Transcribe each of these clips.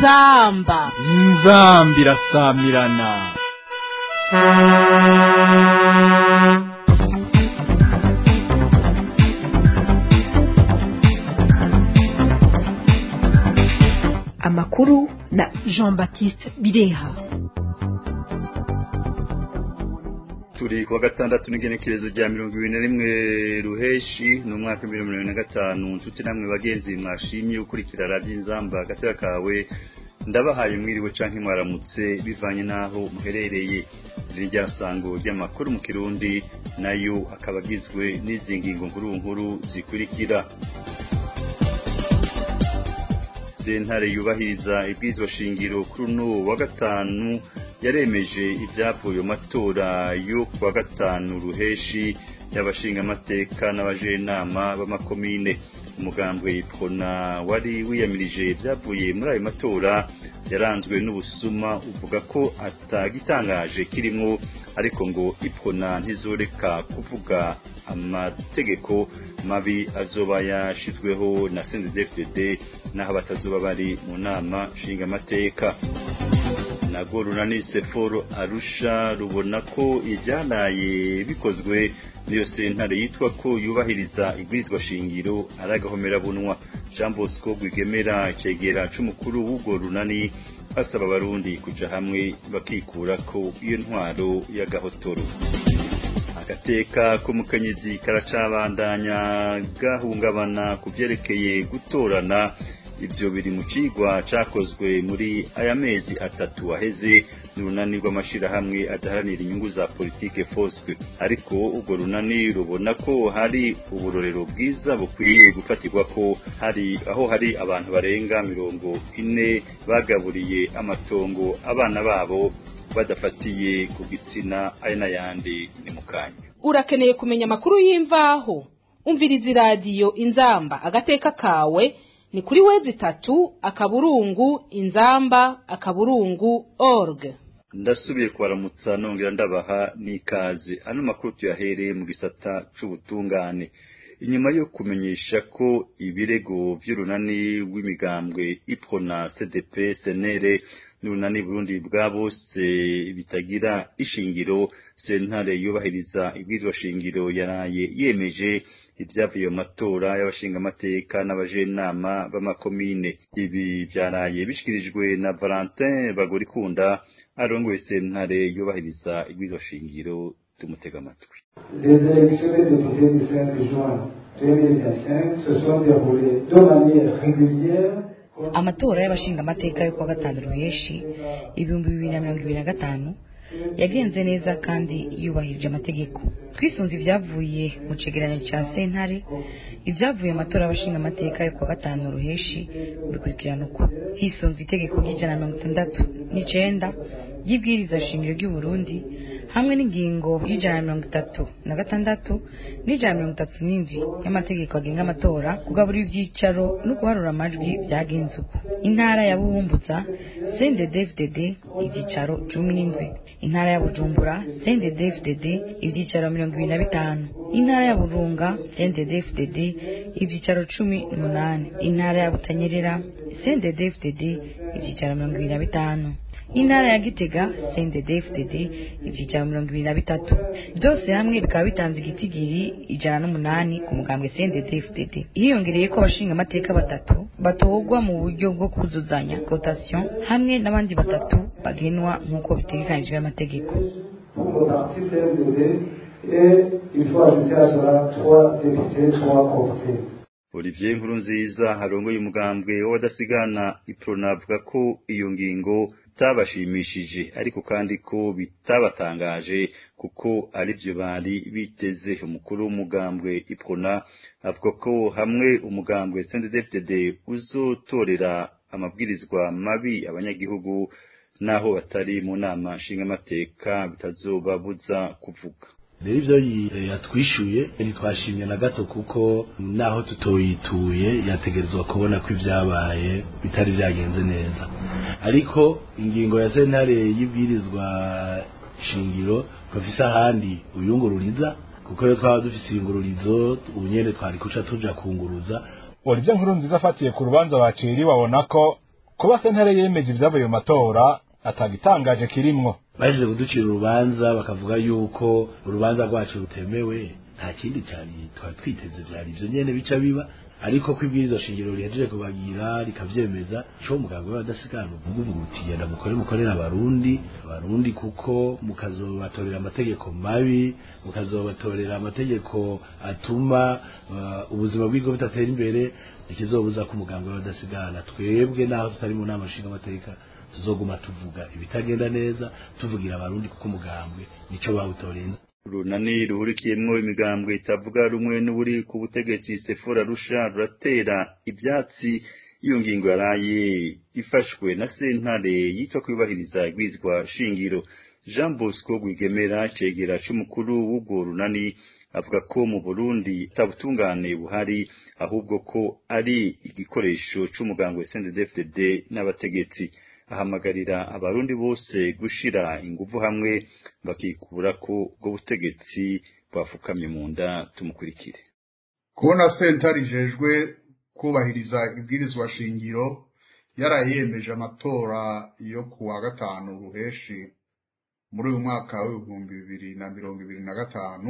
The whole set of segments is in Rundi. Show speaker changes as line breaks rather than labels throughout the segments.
inzamba
inzamba irasamirana
amakuru na
jean baptiste bireha
turi kuwa gatandatu n'igenekerezo rya mirongo ibiri na rimwe ruheshi ni umwaka w'ibihumbi bibiri na mirongo na gatanu nshuti namwe bagenzi mwashimye gukurikira radiyo inzamba agatera kawe ndabahaye mwiriwe canke mwaramutse bivanye n'aho muherereye iri rya sango ry'amakuru mu kirundi nayo akaba agizwe n'izi ngingo nkuru nkuru zikurikira sentare yubahiriza ibwirizwa shingiro kuri uno wa gatanu yaremeje ibyavuye mu matora yo kuwa gatanu ruheshi y'abashingamateka n'abajenama b'amakomine umugambwe yipfona wari wiyamirije ibyavuye muri ayo matora yaranzwe n'ubusuma uvuga ko atagitangaje kirimo ariko ngo ipfona ntizoreka kuvuga amategeko mabi azoba yashizweho na CNDD-FDD naho batazoba bari mu nama nshingamateka nago runani seforo arusha rubona ko ibyanaye bikozwe niyo sentare yitwa ko yubahiriza ibwirizwa shingiro ari agahomerabunwa jean bosco rwigemera icegera c'umukuru w'ubwo runani basaba abarundi kuja hamwe bakikura ko iyo ntwaro y'agahotoro agateka k'umukenyezi karacabandanya gahungabana ku vyerekeye gutorana ibyo biri mu cigwa cakozwe muri aya mezi atatu aheze n'urunani rw'amashirahamwe adaharanira inyungu za politike foswe ariko urwo runani rubona ko hari uburorero bwiza bukwiye gufatirwa ko hari aho hari abantu barenga mirongo ine bagaburiye amatongo abana babo badafatiye ku gitsina aya n'ayandi ni mu kanya
urakeneye kumenya amakuru y'imvaho umviriza iradiyo inzamba agateka kawe ni kuri wezi itatu akaburungu inzamba akaburungu org
ndasubiye kubaramutsa nongera ndabaha n'ikaze ano makuru tuyahereye mu gisata c'ubutungane inyuma yo kumenyesha ko ibirego vy'urunani rw'imigambwe iprona cdp senere n'urunani burundi bwa bose bitagira ishingiro sentare yubahiriza ibwirizwa shingiro yaraye yemeje ibyavuye mu matora y'abashingamateka n'abajenama b'amakomine ibi byaraye bishikirijwe na Valentin Bagorikunda arongoye sentare yubahiriza ibwirizwa shingiro tumutega amatwi
Les élections des députés du 5 juin 2025 se sont déroulées de manière régulière
amatora y'abashingamateka yo kuwa gatanu ruheshi ibihumbi bibiri na mirongo ibiri na gatanu yagenze neza kandi yubahirije amategeko twisunze ibyavuye mu cegeranyo cya sentare ibyavuye mu matora y'abashingamateka yo kuwa gatanu ruheshi bikurikirana uko hisunzwe itegeko ry'ijana na mirongo itandatu n'icenda ry'ibwiriza shingiro ry'u Burundi hamwe n'ingingo y'ijana na mirongo itatu na gatandatu n'ijana na mirongo itatu n'indwi y'amategeko agenga amatora kugabura ibyicaro no guharura amajwi byagenze uko intara ya buhumbuza cndd ibyicaro cumi n'indwi intara ya bujumbura cndd ibyicaro mirongo ibiri na bitanu intara ya burunga cndd ibyicaro cumi n'umunani intara ya butanyerera cndd ibyicaro mirongo ibiri na bitanu intara ya gitega cndd ibyicaro mirongo ibiri na bitatu byose hamwe bikaba bitanze igitigiri ijana n'umunani ku mugambwe cndd hiyongereye ko abashinga amateka batatu batorwa mu buryo bwo kuzuzanya cotation hamwe n'abandi batatu bagenwa nk'uko bitegekanijwe n'amategeko
pour le parti CNDD et il faut ajouter à cela trois députés, trois cooptés.
Olivier Nkurunziza harongoye umugambwe w'abadasigana iprona avuga ko iyo ngingo itabashimishije ariko kandi ko bitabatangaje kuko arivyo bari biteze umukuru w'umugambwe iprona avuga ko hamwe umugambwe CNDD-FDD uzotorera amabwirizwa mabi abanyagihugu naho batari mu nama nshingamateka bitazobabuza kuvuga
rero ibyo yatwishyuye ntitwashimye na gato kuko naho tutoyituye yategerezwa kubona ko ibyabaye bitari byagenze neza ariko ingingo ya sentare y'ibwirizwa shingiro bafise ahandi uyungururiza kuko iyo twaba dufise ingururizo ubu nyene twari kuca tuja kunguruza
Olivier Nkurunziza afatiye ku rubanza baciri babona ko kuba sentare yemeje ibyavuye mu matora atagitangaje kirimwo
baje kuducira urubanza bakavuga yuko urubanza rwacu rutemewe nta kindi cyari twari twiteze byari ibyo nyene bica biba ariko ko ibwirizwa shingiro rihejeje kubagira rikavyemeza co muganga we badasigana uvuga uvuga uti genda mukore mukorera abarundi abarundi kuko mukazobatorera amategeko mabi mukazobatorera amategeko atuma uh, ubuzima bw'igihugu butatera imbere ikizobuza ko umuganga we badasigana twebwe naho tutari mu nama nshinga amateka tuzoguma tuvuga ibitagenda neza tuvugira abarundi kuko umugambwe nico bawutoreye
runani ruhurikiyemwo imigambwe itavuga rumwe n'uburi ku butegetsi sefora rusha ruratera ibyatsi iyo ngingo yaraye ifashwe na sentare yitwa kwibahiriza igwizwa shingiro jean bosco rwigemera cegera c'umukuru w'ubwo runani avuga ko mu burundi atabutungane buhari ahubwo ko ari igikoresho c'umuganga wa sndfdd n'abategetsi ahamagarira abarundi bose gushira ingufu hamwe bakikura ko ubwo butegetsi bwafukamye mu nda tumukurikire
kubona sentare ijejwe kubahiriza ibwirizwa shingiro yarayemeje amatora yo ku wa gatanu ruheshi muri uyu mwaka w'ibihumbi bibiri na mirongo ibiri na gatanu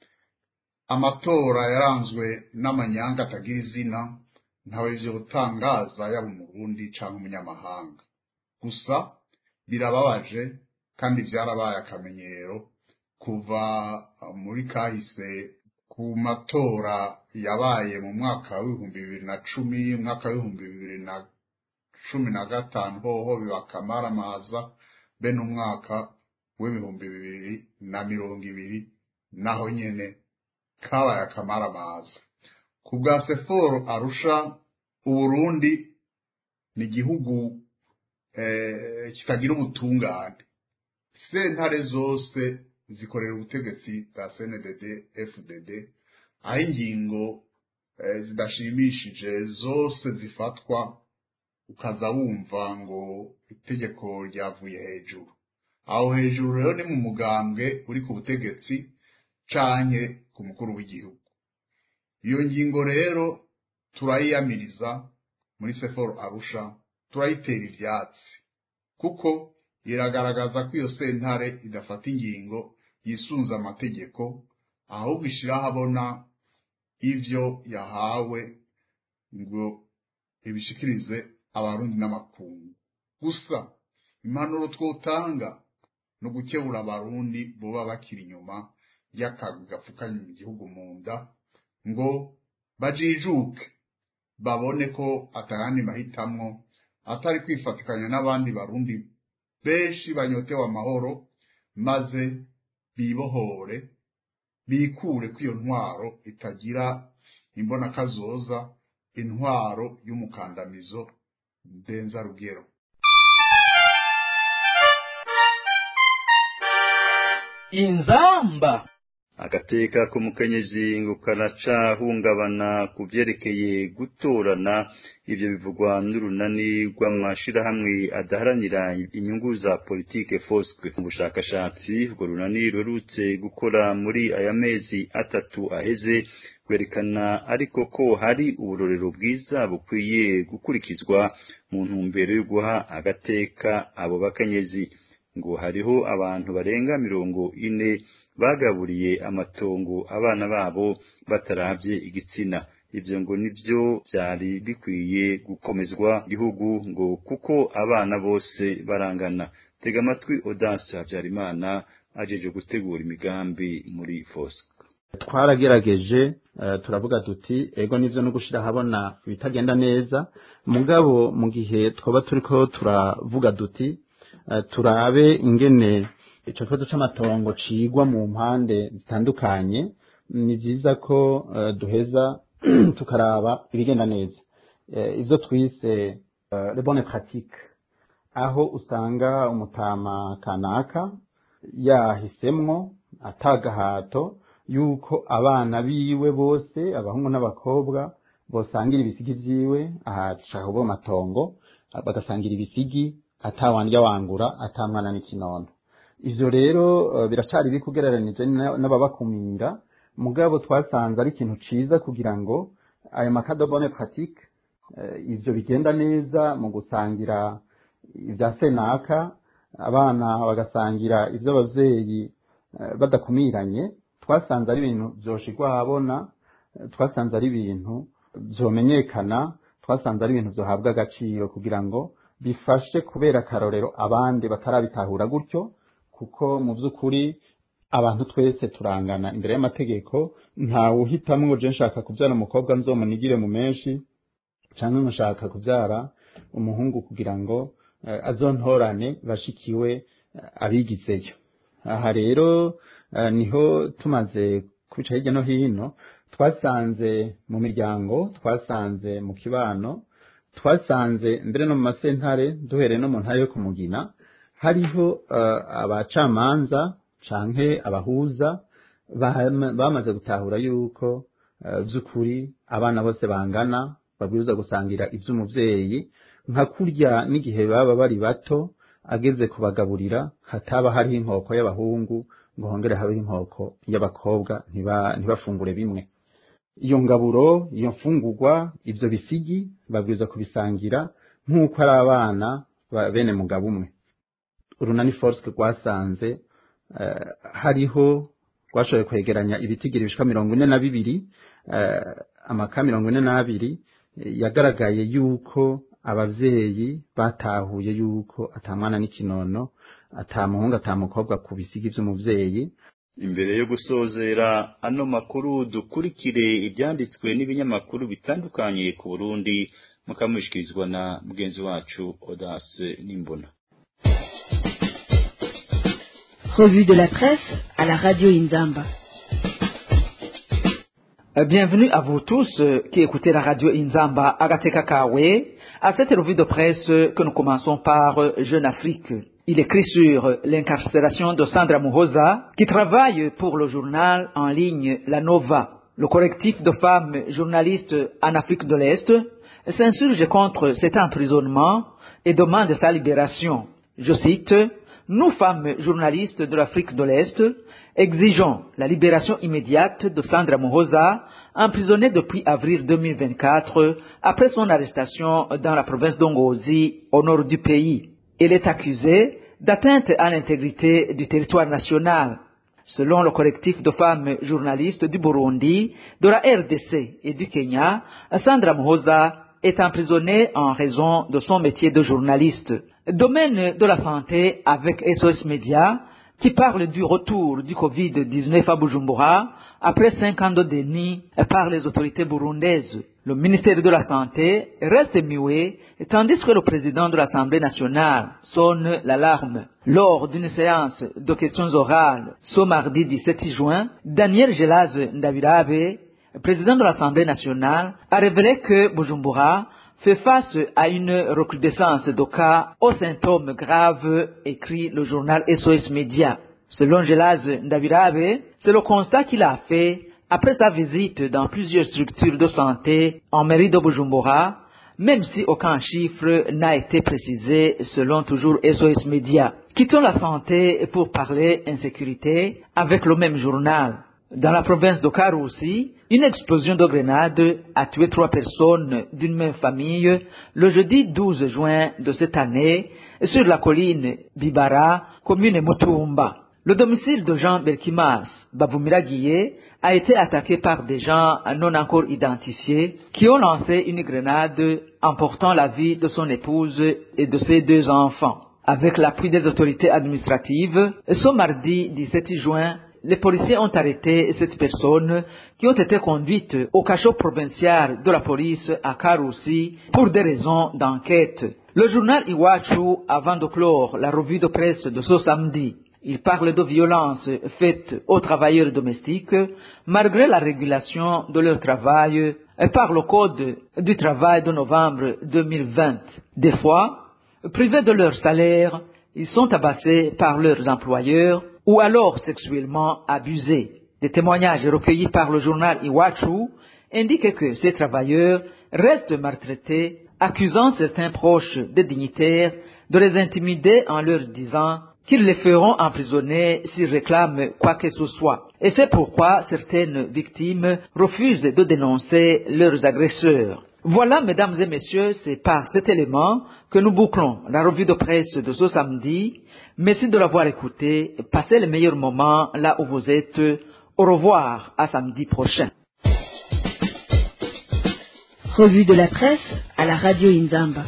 amatora yaranzwe n'amanyanga atagira izina ntawe ivyo gutangaza yaba umurundi canke umunyamahanga gusa birababaje kandi byarabaye akamenyero kuva muri kahise ku matora yabaye mu mwaka w'ibihumbi bibiri na cumi umwaka w'ibihumbi bibiri na cumi na gatanu hoho bibakamaramaza bene umwaka w'ibihumbi bibiri na mirongo ibiri naho nyene kabaye akamaramaza ku bwa seforo arusha uburundi ni igihugu kitagira ubutungane sentare zose zikorera ubutegetsi bwa cndd fdd aho ingingo zidashimishije zose zifatwa ukaza wumva ngo itegeko ryavuye hejuru aho hejuru rero ni mu mugambwe uri ku butegetsi canke ku mukuru w'igihugu iyo ngingo rero turayiyamiriza muri seforo arusha turayitera ivyatsi kuko iragaragaza ko iyo sentare idafata ingingo yisunze amategeko ahubwo ishiraho abona ivyo yahawe ngo ibishikirize abarundi n'amakungu gusa impanuro twotanga no gukebura abarundi boba bakiri inyuma y'akagwi gapfukanye mu gihugu mu nda ngo bajijuke babone ko atayandi mahitamwo atari kwifatikanya n'abandi barundi benshi banyotewe amahoro maze bibohore bikure ko iyo ntwaro itagira imbonakazoza intwaro y'umukandamizo ndenza rugero
inzamba
agateka k'umukenyezi ngo karacahungabana ku vyerekeye gutorana ivyo bivugwa n'urunani rw'amashirahamwe adaharanira inyungu za politike foswe mu bushakashatsi urwo runani ruherutse gukora muri aya mezi atatu aheze kwerekana ariko ko hari uburorero bwiza bukwiye gukurikizwa mu ntumbero yo guha agateka abo bakenyezi ngo hariho abantu barenga mirongo ine bagaburiye amatongo abana babo bataravye igitsina ivyo ngo nivyo vyari bikwiye gukomezwa igihugu ngo kuko abana bose barangana tega amatwi Audace Habyarimana ajeje gutegura imigambi muri Fosco
twaragerageje turavuga tuti ego nivyo no gushira habona ibitagenda neza mugabo mu gihe twaba turiko turavuga duti turabe ingene ico kibazo c'amatongo cigwa mu mpande zitandukanye ni vyiza ko duheza tukaraba ibigenda neza ivyo twise le bonne pratique aho usanga umutama kanaka yahisemwo atagahato yuko abana biwe bose abahungu n'abakobwa bosangira ibisigi vyiwe ahashaka kuvuga amatongo bagasangira ibisigi atawandya wangura atamwana n'ikinono ivyo rero uh, biracari biri kugereranije n'ababakumira mugabo twasanze ari ikintu ciza kugira ngo ayo makado bonne pratique ibyo bigenda neza mu gusangira ibya senaka abana bagasangira ibyo ababyeyi badakumiranye twasanze ari ibintu byoshigwa ahabona twasanze ari ibintu byomenyekana twasanze ari ibintu byohabwa agaciro kugira ngo bifashe kubera akarorero abandi batarabitahura gutyo kuko mu by'ukuri abantu twese turangana imbere y'amategeko ntawe uhitamwo ngo nshaka kubyara umukobwa nzomunigire mu menshi cyangwa nshaka kubyara umuhungu kugira ngo azontorane bashikiwe abigizeyo aha rero niho tumaze kwica hirya no hino twasanze mu miryango twasanze mu kibano twasanze mbere no mu masentare duhereye no mu ntara yo kumugina hariho abacamanza canke abahuza bamaze gutahura yuko by'ukuri abana bose bangana babwirizwa gusangira iby'umubyeyi nka kurya n'igihe baba bari bato ageze kubagaburira hataba hariho inkoko y'abahungu ngo hongere habeho inkoko y'abakobwa ntibafungure bimwe iyo ngaburo iyo mfungurwa ibyo bisigi babwirizwa kubisangira nk'uko ari abana bene mugabo umwe urunani force rwasanze hariho rwashoboye kwegeranya ibitigiri bishika mirongo ine na bibiri amaka mirongo ine n'abiri yagaragaye yuko ababyeyi batahuye yuko atamwana n'ikinono atamuhungu atamukobwa ku bisigi by'umubyeyi
imbere yo gusozera ano makuru dukurikire ibyanditswe n'ibinyamakuru bitandukanye ku burundi mukamushyikirizwa na mugenzi wacu odase n'imbona
Revue de la presse à la radio Inzamba.
Bienvenue à vous tous qui écoutez la radio Inzamba Agateka Kawe, à cette revue de presse que nous commençons par Jeune Afrique. Il écrit sur l'incarcération de Sandra Muhoza, qui travaille pour le journal en ligne La Nova. Le collectif de femmes journalistes en Afrique de l'Est s'insurge contre cet emprisonnement et demande sa libération. Je cite, nous, femmes journalistes de l'Afrique de l'Est, exigeons la libération immédiate de Sandra Mohoza, emprisonnée depuis avril 2024 après son arrestation dans la province d'Ongozi, au nord du pays. Elle est accusée d'atteinte à l'intégrité du territoire national. Selon le collectif de femmes journalistes du Burundi, de la RDC et du Kenya, Sandra Mohoza est emprisonnée en raison de son métier de journaliste. Domaine de la santé avec SOS Media, qui parle du retour du Covid-19 à Bujumbura après cinq ans de déni par les autorités burundaises. Le ministère de la Santé reste muet, tandis que le président de l'Assemblée nationale sonne l'alarme. Lors d'une séance de questions orales ce mardi 17 juin, Daniel Gelaz Ndabirabe, président de l'Assemblée nationale, a révélé que Bujumbura fait face à une recrudescence de cas aux symptômes graves, écrit le journal SOS Média. Selon Gelaz Ndabirabe, c'est le constat qu'il a fait après sa visite dans plusieurs structures de santé en mairie de Bujumbura, même si aucun chiffre n'a été précisé selon toujours SOS Média. Quittons la santé pour parler insécurité avec le même journal. Dans la province de Karoussi, une explosion de grenades a tué trois personnes d'une même famille le jeudi 12 juin de cette année sur la colline Bibara, commune Mutumba. Le domicile de Jean Belkimas Babumiraguié a été attaqué par des gens non encore identifiés qui ont lancé une grenade emportant la vie de son épouse et de ses deux enfants. Avec l'appui des autorités administratives, ce mardi 17 juin, les policiers ont arrêté cette personne qui ont été conduites au cachot provincial de la police à Karoussi pour des raisons d'enquête. Le journal Iwachu, avant de clore la revue de presse de ce samedi, il parle de violences faites aux travailleurs domestiques malgré la régulation de leur travail par le Code du travail de novembre 2020. Des fois, privés de leur salaire, ils sont tabassés par leurs employeurs ou alors sexuellement abusés. Des témoignages recueillis par le journal Iwachu indiquent que ces travailleurs restent maltraités, accusant certains proches des dignitaires de les intimider en leur disant qu'ils les feront emprisonner s'ils réclament quoi que ce soit. Et c'est pourquoi certaines victimes refusent de dénoncer leurs agresseurs. Voilà, mesdames et messieurs, c'est par cet élément que nous bouclons la revue de presse de ce samedi. Merci de l'avoir écouté. Passez les meilleurs moments là où vous êtes. Au revoir, à samedi prochain.
Revue de la presse à la radio Inzamba.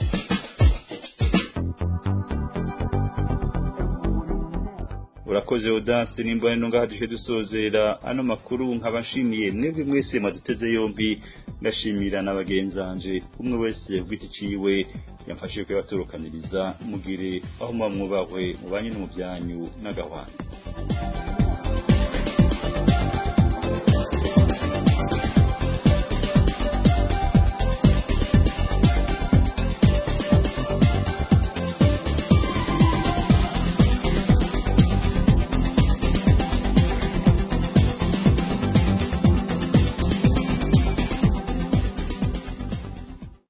urakoze odanse nimba nino ngaha duje dusozera ano makuru nkabashimiye mwebwe mwese maduteze yombi ngashimira n'abagenzanje umwe wese ugiti ciwe yamfashije kuyabaturukaniriza mugire aho muba mwubahwe mubanye no mu byanyu n'agahwanda